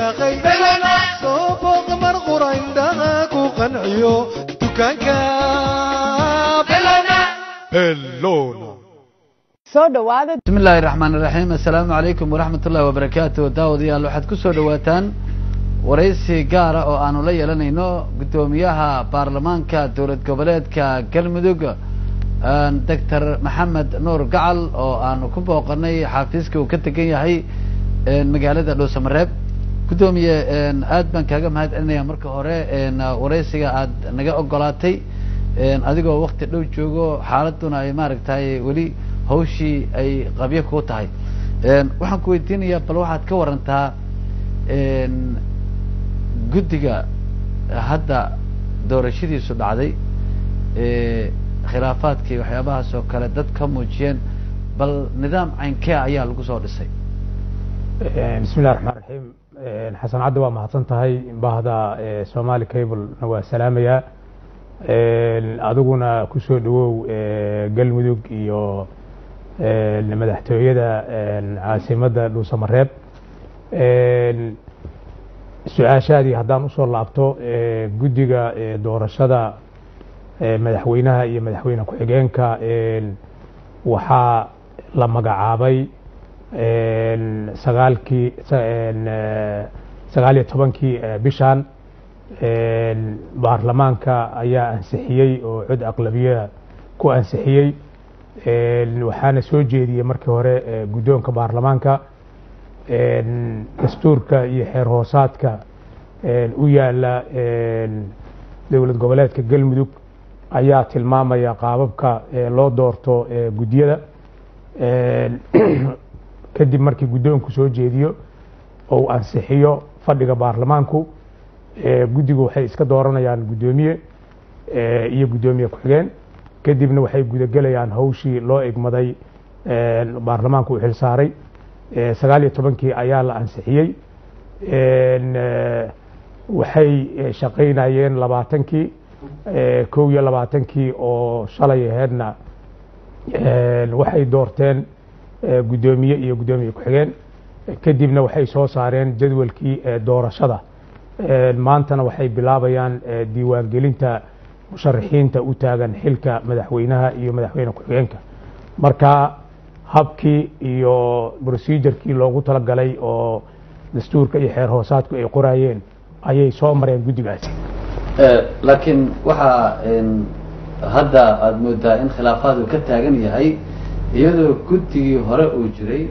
riyaaqay soo booqa mar qura indhaha ku qanciyo dukaanka bellona soo dhawaada bismi illaahi raxmaan iraxiim assalaamu calaykum waraxmat ullahi wabarakaatu daawadayaal waxaad ku soo dhawaataan waraysi gaara oo aanu la yeelanayno guddoomiyaha baarlamaanka dowlad goboleedka galmudug doctor maxamed nuur gacal oo aanu ku booqanay xaafiiska uu ka tegan yahay magaalada dhuusamareeb guddoomiye aad baan kaaga mahad celinaya marka hore waraysiga aad naga ogolaatay adigoo wakti dhow joogo xaaladuna ay maaragtay weli hawshii ay qabyo kuu tahay waxaan ku weydiinayaa bal waxaad ka warantaa guddiga hadda doorashadiisu dhacday khilaafaadkii waxyaabahaas oo kale dad ka muujiyeen bal nidaam caynkee ayaa lagu soo dhisay bismi illahi raxmaan raxiim xasan caddi waa mahadsan tahay bahda somali cablena waa salaamayaa adiguna kusoo dhawow galmudug iyo madaxtooyada caasimadda dhuusamareeb su-aashaadii haddaan usoo laabto guddiga doorashada madaxweynaha iyo madaxweyne ku-xigeenka waxaa la magacaabay sagaalkii sagaal iyo tobankii bishan baarlamaanka ayaa ansixiyey oo cod aqlabiya ku ansixiyey waxaana soo jeediyey markii hore guddoonka baarlamaanka dastuurka iyo xeer hoosaadka u yaala dowlad goboleedka galmudug ayaa tilmaamaya qaababka loo doorto guddiyada kadib markii guddoonku soo jeediyo ou ansixiyo fadhiga baarlamaanku guddigu waxay iska dooranayaan guddoomiye iyo guddoomiye ku-xigeen kadibna waxay gudagelayaan hawshii loo egmaday baarlamaanku u xilsaaray sagaal iyo tobankii ayaa la ansixiyey waxay shaqaynayeen labaatankii kow iyo labaatankii oo shalay aheedna waxay doorteen guddoomiye iyo guddoomiye ku-xigeen kadibna waxay soo saareen jadwalkii doorashada maantana waxay bilaabayaan diiwaangelinta musharaxiinta u taagan xilka madaxweynaha iyo madaxweyne ku-xigeenka marka habkii iyo procedurkii loogu talagalay oo dastuurka iyo xeer hoosaadku ay qorayeen ayay soo mareen guddigaasi laakiin waxaa hadda aada moodaa in khilaafaad uu ka taagan yahay iyadoo guddigii hore uu jiray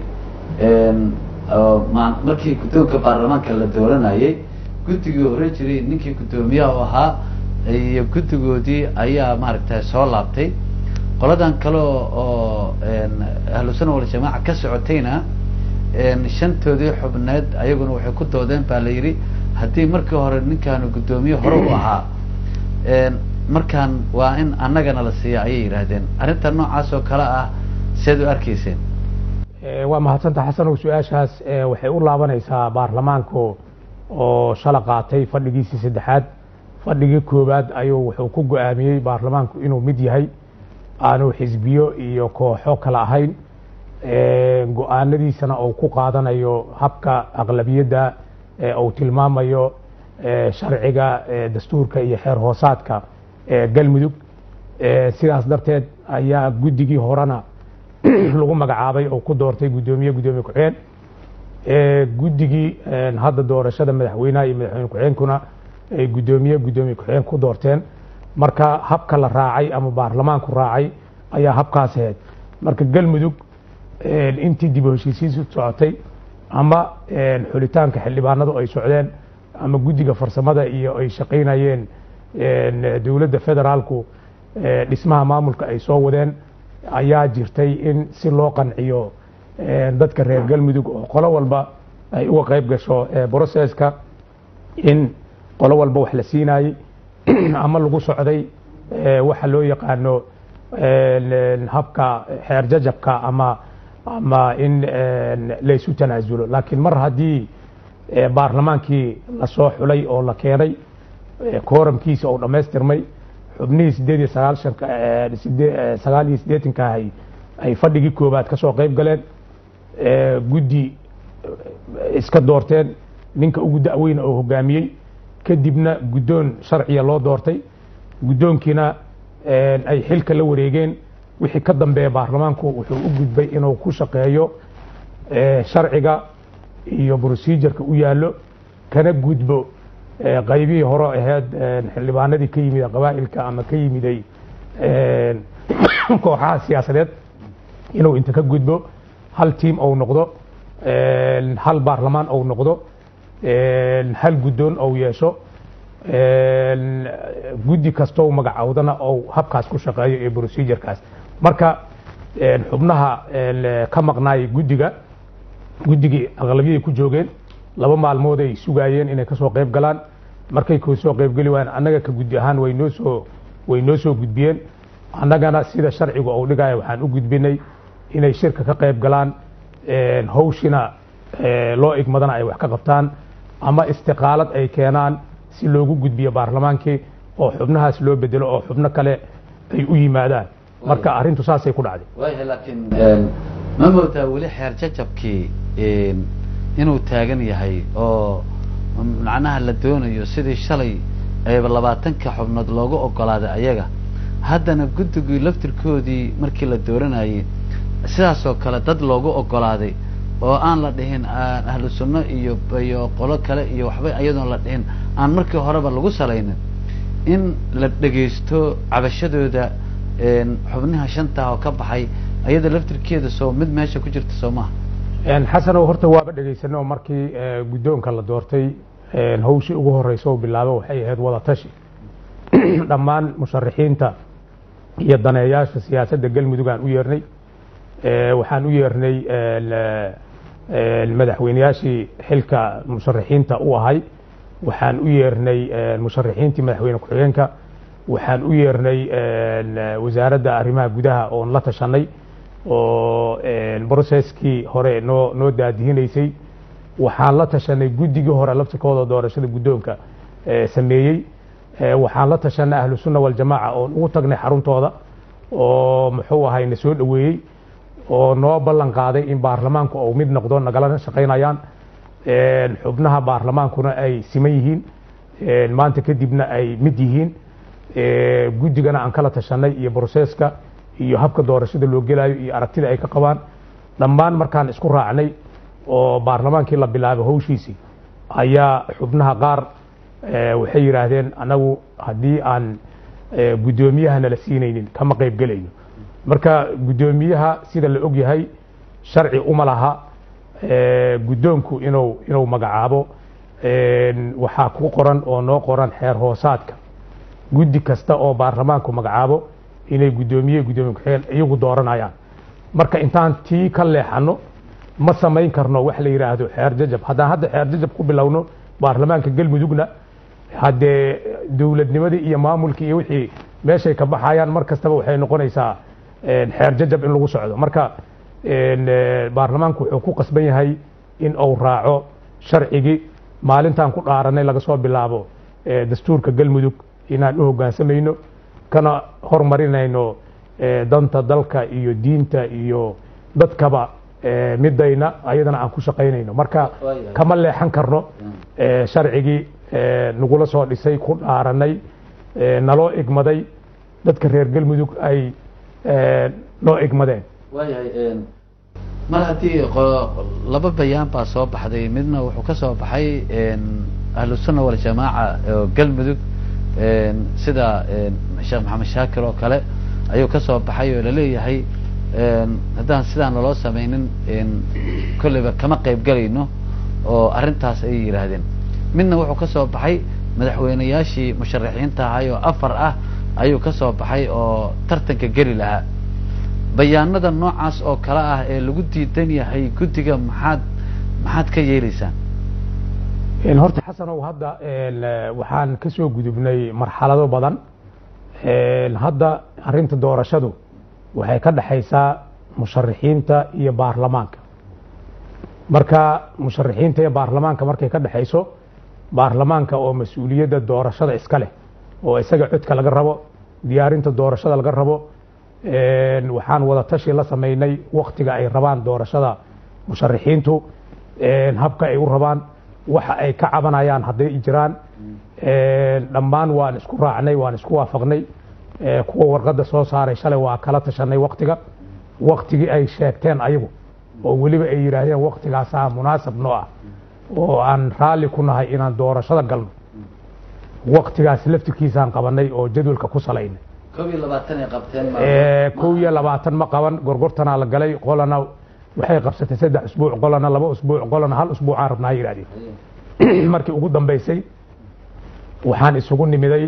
markii guddoonka baarlamaanka la dooranayay guddigii hore jiray ninkii guddoomiyaha u ahaa iyo guddigoodii ayaa maaragtay soo laabtay qoladan kale oo ahlusuna waljamaaca ka socotayna shantoodii xubneed ayaguna waxay ku doodeen baa la yidhi haddii markii hore ninkaanu guddoomiye hore u ahaa markaan waa in annagana la siiya ayay yidhaahdeen arrinta noocaas oo kale ah seed u arkayseen waa mahadsanta xasanow su-aashaas waxay u laabanaysaa baarlamaanku oo shala qaatay fadhigiisii saddexaad fadhigii koowaad ayuu wuxuu ku go-aamiyey baarlamaanku inuu mid yahay aanu xisbiyo iyo kooxo kala ahayn go-aanadiisana uu ku qaadanayo habka aqlabiyadda uu tilmaamayo sharciga dastuurka iyo xeer hoosaadka galmudug sidaas darteed ayaa guddigii horena lagu magacaabay oo ku doortay guddoomiye guddoomiye ku-xigeen guddigii hadda doorashada madaxweynaha iyo madaxweyne ku-xigeenkuna ay guddoomiye guddoomiye ku-xigeen ku doorteen marka habka la raacay ama baarlamaanku raacay ayaa habkaas ahayd marka galmudug intii dib u heshiisiisu socotay ama xulitaanka xildhibaanadu ay socdeen ama guddiga farsamada iyo ay shaqaynayeen dowladda federaalku dhismaha maamulka ay soo wadeen ayaa jirtay in si loo qanciyo dadka reer galmudug oo qolo walba ay uga qayb gasho broceska in qolo walba wax la siinayey ama lagu socday waxa loo yaqaano habka xeer jajabka ama ama in laysu tanaasulo laakiin mar haddii baarlamaankii lasoo xulay oo la keenay kooramkiisa oo dhammaystirmay xubnihii sideed iyo sagaalshanka sagaal iyo siddeetanka ahay ay fadhigii koobaad ka soo qayb galeen guddi iska doorteen ninka ugu da'weyna oo hogaamiyey kadibna guddoon sharciya loo doortay guddoonkiina ay xilka la wareegeen wixii ka dambeeya baarlamaanku wuxuu u gudbay inuu ku shaqeeyo sharciga iyo procedureka u yaallo kana gudbo qaybihii hore ahayd xildhibaanadii ka yimid qabaa'ilka ama ka yimiday kooxaha siyaasadeed inuu inta ka gudbo hal tiam ou noqdo hal baarlamaan ou noqdo hal guddoon ou yeesho guddi kastoo magacowdana ou habkaas ku shaqeeyo iyo procedurekaas marka xubnaha ka maqnaayay guddiga guddigii aqlabiyay ku joogeen laba maalmood ay sugaayeen inay kasoo qayb galaan markay kasoo qaybgeli waayeen annaga ka guddi ahaan way noo soo way noo soo gudbiyeen annagana sida sharcigu uu dhigaya waxaan u gudbinay inay shirka ka qayb galaan hawshina loo igmadana ay wax ka qabtaan ama istiqaalad ay keenaan si loogu gudbiyo baarlamaankii oo xubnahaas loo bedelo oo xubno kale ay u yimaadaan marka arrintu saasay ku dhacday wayahay laakiin ma moodaa weli xeer jajabkii inuu taagan yahay oo macnaha la doonayo sidii shalay ayba labaatanka xubnood loogu ogolaaday ayaga haddana guddigii laftirkoodii markii la dooranayay sidaasoo kale dad loogu ogolaaday oo aan la dhihin ahlu sunno iyo iyo qolo kale iyo waxba iyadoon la dhihin aan markii horeba lagu salaynin in la dhegaysto cabashadooda xubnaha shantaah oo ka baxay ayada laftirkeeda soo mid meesha ku jirta soo maha xasanow horta waaba dhegaysano markii guddoonka la doortay hawshii ugu horeysa oo bilaabo waxay ahayd wada tashi dhammaan musharaxiinta iyo daneeyaasha siyaasadda galmudug aan u yeernay waxaan u yeernay madaxweyneyaashii xilka musharaxiinta u ahay waxaan u yeernay musharaxiintii madaxweyne ku-xigeenka waxaan u yeernay wasaaradda arrimaha gudaha oon la tashanay oo broceskii hore noo noo daadihinaysay waxaan la tashanay guddigii hore laftirkooda doorashada guddoonka sameeyey waxaan la tashanay ahlu sunna waljamaaca oon ugu tagnay xaruntooda oo muxuu ahay na soo dhoweeyey oo noo ballan qaaday in baarlamaanku uu mid noqdo nagalana shaqaynayaan xubnaha baarlamaankuna ay siman yihiin maanta kadibna ay mid yihiin guddigana aan kala tashanay iyo broseska iyo habka doorashada loo gelayo iyo aragtida ay ka qabaan dhammaan markaan isku raacnay oo baarlamaankii la bilaabay hawshiisii ayaa xubnaha qaar waxay yidhaahdeen anagu haddii aan guddoomiyaha nala siinaynin kama qayb gelayno marka guddoomiyaha sida la og yahay sharci uma laha guddoonku inuu inuu magacaabo waxaa ku qoran oo noo qoran xeer hoosaadka guddi kasta oo baarlamaanku magacaabo inay guddoomiye guddoomiye ku-xigeen iyagu dooranayaan marka intaan tii ka leexano ma samayn karno wax la yidhaahdo xeer jajab haddaan hadda xeer jajab ku bilowno baarlamaanka galmudugna haddee dowladnimadii iyo maamulkii iyo wixii meeshay ka baxayaan mar kastaba waxay noqonaysaa xeer jajab in lagu socdo marka baarlamaanku wuxuu ku qasban yahay in uu raaco sharcigii maalintaan ku dhaaranay laga soo bilaabo dastuurka galmudug inaan u hoggaansamayno kana hormarinayno danta dalka iyo diinta iyo dadkaba midayna ayadana aan ku shaqaynayno marka kama leexan karno sharcigii nagula soo dhisay ku dhaaranay naloo igmaday dadka reer galmudug ay noo igmadeen waayahay mar haddii laba bayaan baa soo baxday midna wuxuu ka soo baxay ahlu sunna waljamaaca oo galmudug sida sheekh maxamed shaakir oo kale ayuu ka soo baxay oo laleeyahay haddaan sidaan naloo samaynin kolleyba kama qayb gelayno oo arrintaas ayay yidhaahdeen midna wuxuu ka soo baxay madaxweyneyaashii musharaxiinta ahay oo afar ah ayuu ka soo baxay oo tartanka geli lahaa bayaanada noocaas oo kale ah ee lagu diidan yahay guddiga maxaad maxaad ka yeelaysaan horta xasanow hadda waxaan ka soo gudubnay marxalado badan hadda arrinta doorashadu waxay ka dhexaysaa musharaxiinta iyo baarlamaanka marka musharaxiinta iyo baarlamaanka markay ka dhexayso baarlamaanka oo mas-uuliyadda doorashada iska leh oo isaga codka laga rabo diyaarinta doorashada laga rabo waxaan wada tashi la samaynay waktiga ay rabaan doorashada musharaxiintu habka ay u rabaan waxa ay ka cabanayaan hadday jiraan dhammaan waan isku raacnay waan isku waafaqnay kuwa warqadda soo saaray shalay waa kala tashanay waktiga waktigii ay sheegteen ayagu oo weliba ay yidhaahdeen waktigaasaa munaasab noo ah oo aan raalli ku nahay inaan doorashada galno waktigaas laftirkiisaan qabanay oo jadwalka ku salaynay koob iyo labaatan ay qabteen kow iyo labaatan ma qaban gorgortanaa la galay qolana waxay qabsatay saddex usbuuc qolana laba usbuuc qolana hal usbuucaan rabnaa ha yidhahdeen markii ugu dambaysay waxaan isugu nimiday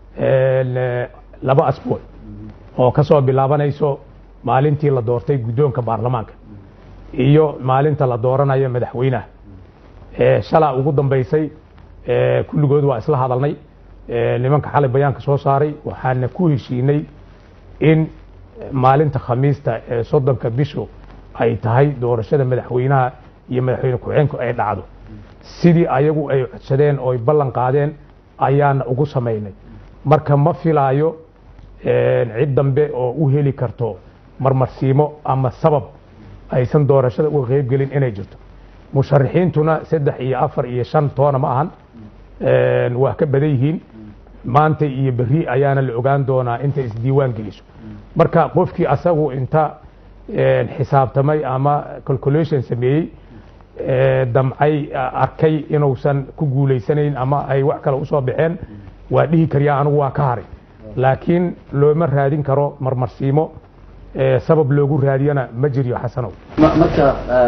laba asbuuc oo ka soo bilaabanayso maalintii la doortay guddoonka baarlamaanka iyo maalinta la dooranayo madaxweynaha shalaa ugu dambaysay kulligood waa isla hadalnay nimanka xalay bayaanka soo saaray waxaana ku heshiinay in maalinta khamiista ee soddonka bishu ay tahay doorashada madaxweynaha iyo madaxweyne ku-xeenku ay dhacdo sidii ayagu ay codsadeen oo ay ballan qaadeen ayaana ugu samaynay marka ma filaayo cid dambe oo u heli karto marmarsiimo ama sabab aysan doorashada uga qayb gelin inay jirto musharaxiintuna saddex iyo afar iyo shan toona ma ahan waa ka badan yihiin maanta iyo berri ayaana la ogaan doonaa inta isdiiwaan geliso marka qofkii asagu inta xisaabtamay ama calculation sameeyey damcay arkay inuusan ku guulaysanayn ama ay wax kale usoo baxeen waa dhihi karyaa anigu waa ka haray laakiin looma raadin karo marmarsiimo sabab loogu raadiyana ma jiryo xasanow marka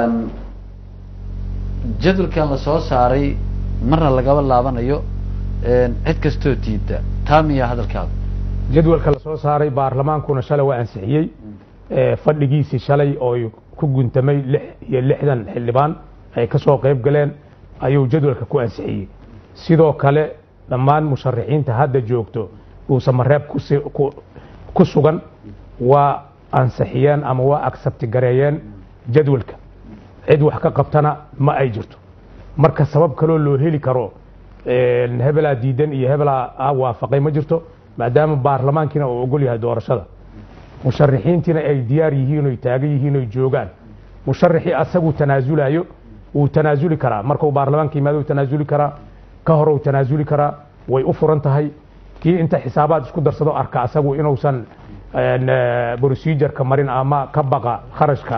jadwalkan la soo saaray marna lagaba laabanayo cid kastoo diida taa miya hadalkaada jadwalka la soo saaray baarlamaankuna shalay waa ansixiyey fadhigiisii shalay oo ku guntamay lix iyo lixdan xildhibaan ay ka soo qayb galeen ayuu jadwalka ku ansixiyey sidoo kale dhammaan musharaxiinta hadda joogto dhuusamareeb ku sugan waa ansixiyeen ama waa agsabti gareeyeen jadwalka cid wax ka qabtana ma ay jirto marka sabab kaloo loo heli karo hebelaa diidan iyo hebelaa waafaqay ma jirto maadaama baarlamaankiina uu ogol yahay doorashada musharaxiintiina ay diyaar yihiin oy taagan yihiin oy joogaan musharaxii asagu tanaasulayo wuu tanaasuli karaa markuu baarlamaanka yimaado tanaasuli karaa ka hor uu tanaasuli karaa way u furan tahay kii inta xisaabaad isku darsado arka asagu inuusan procedureka marin ama ka baqa kharashka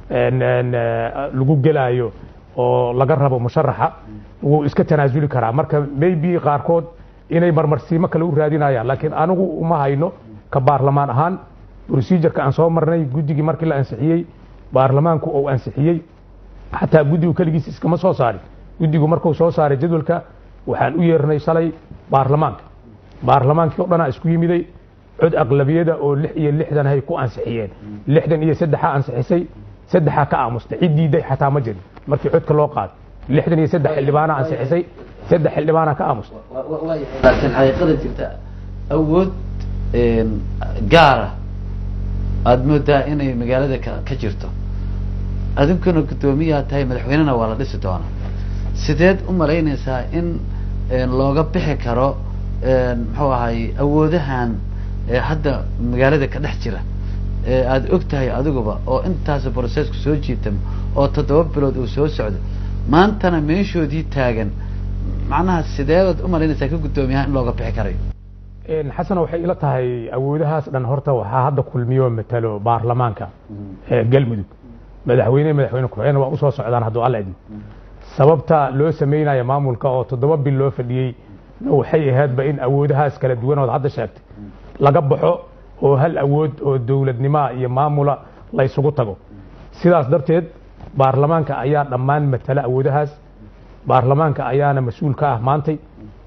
lagu gelaayo oo laga rabo musharaxa wuu iska tanaasuli karaa marka maybe qaarkood inay marmarsiimo kale u raadinayaan laakiin anigu uma hayno ka baarlamaan ahaan procedureka aan soo marnay guddigii markii la ansixiyey baarlamaanku uu ansixiyey xataa guddigu keligiis iskama soo saarin guddigu markuu soo saaray jadwalka waxaan u yeernay shalay baarlamaanka baarlamaankii o dhanaa isku yimiday cod aqlabiyada oo lix iyo lixdan hay ku ansixiyeen lixdan iyo saddexaa ansixisay saddexaa ka aamustay cid diiday xataa ma jirin markii codka loo qaaday lixdan iyo saddex xildhibaana ansixisay saddex xildhibaana ka aamustay laakiin xaqiiqada jirta awood gaara aada moodaa inay magaalada ka ka jirto adinkuna guddoomiyaa tahay madaxweynena waa la dhisi doonaa sideed u malaynaysaa in looga bixi karo muxuu ahay awoodahan hadda magaalada ka dhex jira aada og tahay adiguba oo intaas processku soo jiitamo oo toddoba bilood uu soo socdo maantana meeshoodii taagan macnaha sideebaad u malaynaysaa ka guddoomiyaha in looga bixi karayo xasan waxay ila tahay awoodahaas dhan horta waxaa hadda kulmiyo matalo baarlamaanka galmudug madaxweyne madaxweyne ku-xigeen waa usoo socdaan hadduu alla idmo sababta loo samaynayo maamulka oo toddoba bil loo fadhiyey waxay ahaydba in awoodahaas kala duwan ood hadda sheegtay laga baxo oo hal awood oo dowladnimoa iyo maamula la ysugu tago sidaas darteed baarlamaanka ayaa dhammaan matala awoodahaas baarlamaanka ayaana mas-uul ka ah maantay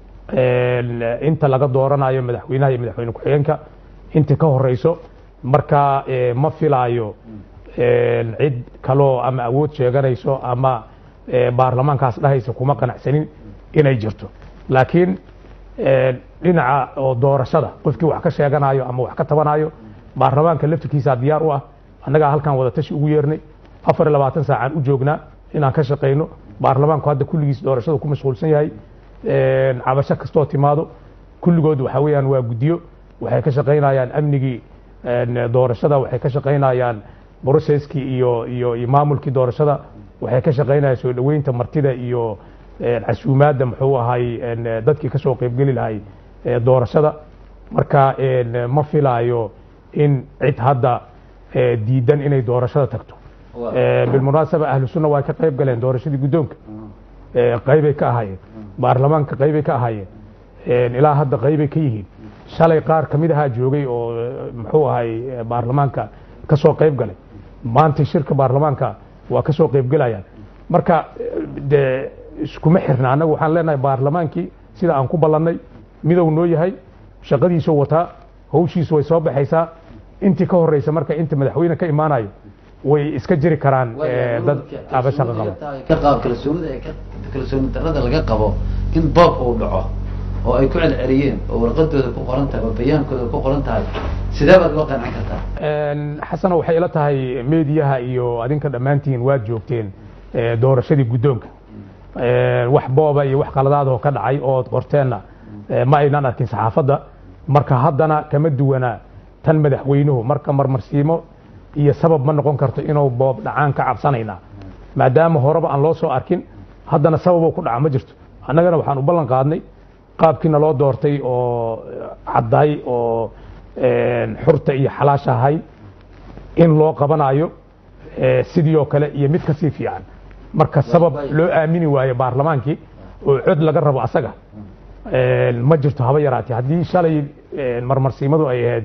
inta laga dooranayo madaxweynaha iyo madaxweyne ku-xigeenka inta ka horeyso marka ma filaayo cid kaloo ama awood sheeganayso ama baarlamaankaas dhahaysa kuma qanacsanin inay jirto laakiin dhinaca oo doorashada qofkii wax ka sheeganayo ama wax ka tabanayo baarlamaanka laftirkiisaa diyaar u ah annagaa halkan wada tashi ugu yeernay afar iyo labaatan saacaan u joognaa inaan ka shaqayno baarlamaanku hadda kulligiis doorashada ku mashquulsan yahay cabasho kastoo timaado kulligood waxa weeyaan waa guddiyo waxay ka shaqaynayaan amnigii doorashada waxay ka shaqaynayaan broceskii iyo iyo iyo maamulkii doorashada waxay ka shaqaynayaan soo dhoweynta martida iyo casuumaadda muxuu ahay dadkii kasoo qeybgeli lahay doorashada marka ma filaayo in cid hadda diidan inay doorashada tagto bilmunaasaba ahlu sunna waa ka qayb galeen doorashadii guddoonka qaybay ka ahaayeen baarlamaanka qaybay ka ahaayeen ilaa hadda qaybay ka yihiin shalay qaar ka mid ahaa joogay oo muxuu ahay baarlamaanka kasoo qayb galay maanta shirka baarlamaanka waa kasoo qaybgelayaan marka de iskuma xirna annagu waxaan leenahay baarlamaankii sida aan ku ballannay midow noo yahay shaqadiisu wataa hawshiisu way soo baxaysaa intii ka horeysa marka inta madaxweyne ka imaanayo way iska jiri karaan dad aba shaqo qaba ka qaab kalsoonida ee kalsooni darrada laga qabo in boob uu dhaco oo ay ku celceliyeen oo warqadooda ku qoran tahay oo bayaankooda ku qoran tahay sidee baad loo qancin kartaa xasana waxay ila tahay meediyaha iyo adinka dhammaantiin waad joogteen doorashadii guddoonka wax booba iyo wax qaladaadoo ka dhacay ood qorteenna ma aynan arkin saxaafadda marka haddana kama duwana tan madaxweynuhu marka marmarsiimo iyo sabab ma noqon karto inuu boob dhacaan ka cabsanaynaa maadaama horeba aan loo soo arkin haddana sababoo ku dhaca ma jirto annagana waxaan u ballan qaadnay qaabkiina loo doortay oo cadday oo xurta iyo xalaasha ahay in loo qabanayo sidii oo kale iyo mid kasii fiican marka sabab loo aamini waayo baarlamaankii oo cod laga rabo asaga ma jirto haba yaraatee haddii shalay marmarsiimadu ay ahayd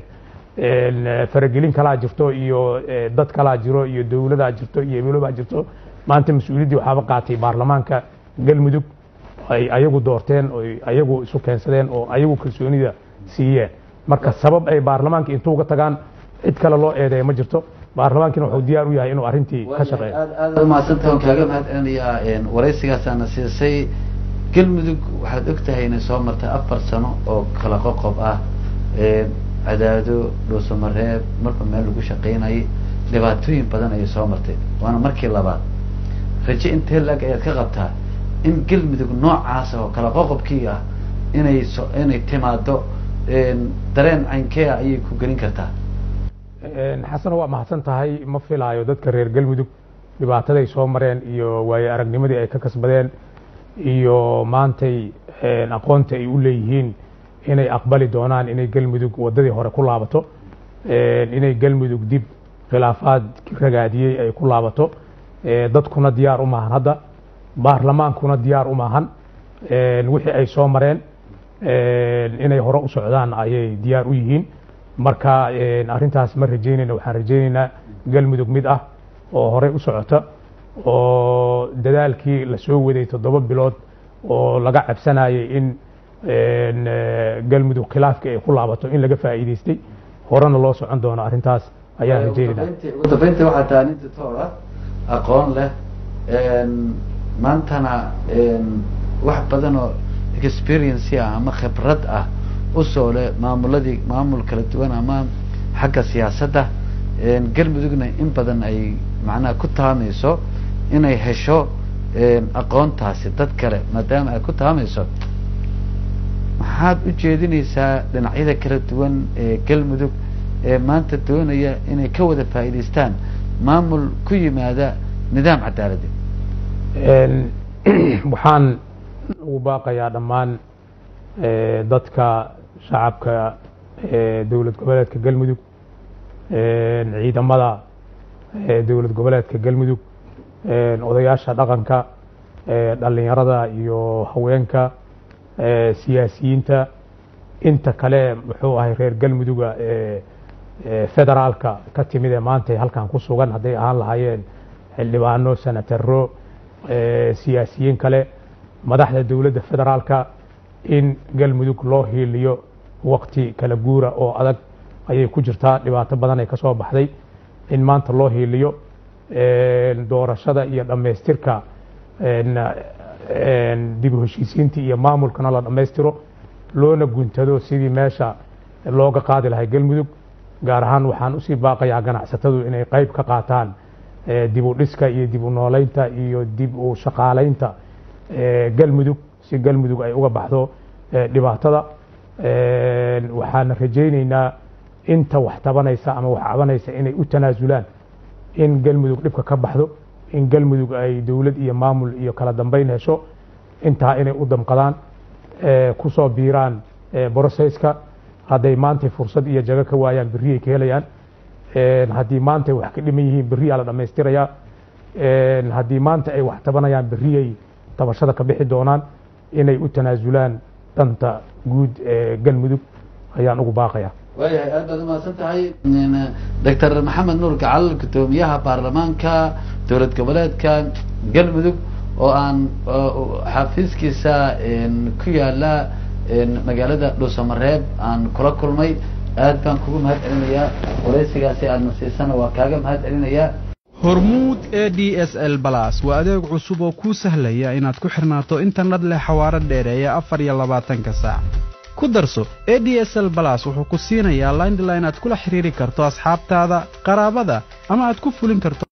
faragelin kalaa jirto iyo dad kalaa jiro iyo dowladaa jirto iyo ebeelobaa jirto maanta mas-uuliyaddii waxaaba qaatay baarlamaanka galmudug ay ayagu doorteen oo ayagu isu keensadeen oo ayagu kalsoonida siiyeen marka sabab ay baarlamaanka intuu ga tagaan cid kale loo eedeeya ma jirto baarlamaankina wuxuu diyaar u yahay inuu arrintii ka shaqeeyo aad aad umahadsantaha waan kaaga mahad celinayaa waraysigaasaana siisay galmudug waxaad og tahay inay soo martay afar sano oo kala qoqob ah cadaado dhuusamareeb marba meel lagu shaqaynayay dhibaatooyin badan ayay soo martay waana markii labaad raje intee laag ayaad ka qabtaa in galmudug noocaas oo kala qoqobkii ah inay so inay timaado dareen caynkee ah ayay ku gelin kartaa xasan waa mahadsan tahay ma filaayo dadka reer galmudug dhibaataday soo mareen iyo waayo aragnimadii ay ka kasbadeen iyo maantay aqoonta ay u leeyihiin inay aqbali doonaan inay galmudug waddadii hore ku laabato inay galmudug dib khilaafaad ragaadiyey ay ku laabato dadkuna diyaar u maahan hadda baarlamaankuna diyaar u maahan wixii ay soo mareen inay hore u socdaan ayay diyaar u yihiin marka arrintaas ma rajeynayna waxaan rajeynaynaa galmudug mid ah oo horey u socota oo dadaalkii la soo waday toddoba bilood oo laga cabsanayay in galmudug khilaafkii ay ku laabato in laga faa'iidaystay horena loo socon doono arrintaas ayaan rajeynayna ugu dambeyntii waxaa tahay nin doctor ah aqoon leh maantana wax badan oo experience ah ama khibrad ah usoo leh maamuladii maamul kala duwan ama xagga siyaasadda galmudugna in badan ay macnaha ku taamayso inay hesho aqoontaasi dad kale maadaama ay ku taamayso maxaad u jeedinaysaa dhinacyada kala duwan ee galmudug ee maanta doonaya inay ka wada faa'iidaystaan maamul ku yimaada nidaam cadaaladi waxaan ugu baaqayaa dhammaan dadka shacabka dowlad goboleedka galmudug ciidamada dowlad goboleedka galmudug odayaasha dhaqanka dhalinyarada iyo haweenka siyaasiyiinta inta kale muxuu ahay reer galmuduga federaalka ka timid ee maanta halkan ku sugan hadday ahaan lahaayeen xildhibaano senataro siyaasiyiin kale madaxda dowladda federaalka in galmudug loo hiiliyo wakti kala guura oo adag ayay ku jirtaa dhibaato badan ay ka soo baxday in maanta loo hiiliyo doorashada iyo dhammaystirka dib u heshiisiintii iyo maamulkana la dhammaystiro loona guntado sidii meesha looga qaadi lahay galmudug gaar ahaan waxaan usii baaqayaa ganacsatadu inay qayb ka qaataan dib u dhiska iyo dib u nooleynta iyo dib u shaqaalaynta galmudug si galmudug ay uga baxdo dhibaatada waxaana rajaynaynaa inta wax tabanaysa ama wax cabanaysa inay u tanaasulaan in galmudug dhibka ka baxdo in galmudug ay dowlad iyo maamul iyo kala dambeyn hesho intaa inay u damqadaan ku soo biiraan brocesska hadday maantay fursad iyo jago ka waayaan berriyay ka helayaan haddii maanta wax ka dhiman yihiin berriyaa la dhammaystirayaa haddii maanta ay wax tabanayaan berriyay tabashada ka bixi doonaan inay u tanaasulaan danta guud ee galmudug ayaan ugu baaqaya waayahay aad baad umahadsan tahay doctor maxamed nuur gacal guddoomiyaha baarlamaanka dowlad goboleedka galmudug oo aan xafiiskiisa ku yaala magaalada dhuusamareeb aan kula kulmay aad baan kugu mahad celinayaa waraysigaasi aadna siisana waa kaaga mahad celinayaa hormuud e d s l balas waa adeeg cusub oo kuu sahlaya inaad ku xirnaato internet leh xawaaro dheereeya afar iyo labaatanka saac ku darso e d s l balas wuxuu ku siinayaa laindline aad kula xiriiri karto asxaabtaada qaraabada ama aad ku fulin karto